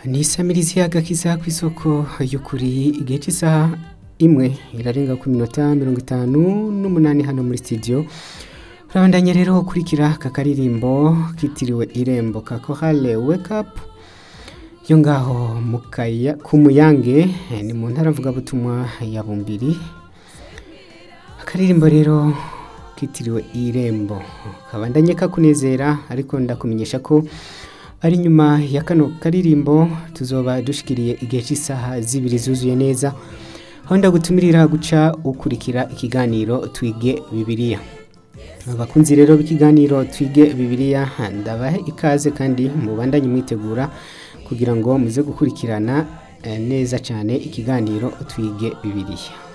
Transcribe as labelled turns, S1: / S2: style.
S1: ni isamirizi y'agakiza ku isoko y'ukuri igihe cy'isaha imwe irarenga ku minota mirongo itanu n'umunani hano muri studio urabandanya rero ukurikira aka karirimbo kitiriwe irembo ka korale wake up yo ngaho mu kaya ku muyange eh, ni mu ntara mvugabutumwa ya bumbiri akaririmbo rero kitiriwe irembo kabandanye kakunezera ariko ndakumenyesha ko ari nyuma ya kano karirimbo tuzoba dushikiriye igihe cy'isaha zibiri zuzuye neza aho ndagutumirira guca ukurikira ikiganiro twige bibiliya abakunzi rero b'ikiganiro twige bibiliya ndabahe ikaze kandi mubandanye mwitegura kugira ngo muze gukurikirana eh, neza cyane ikiganiro twige bibiliya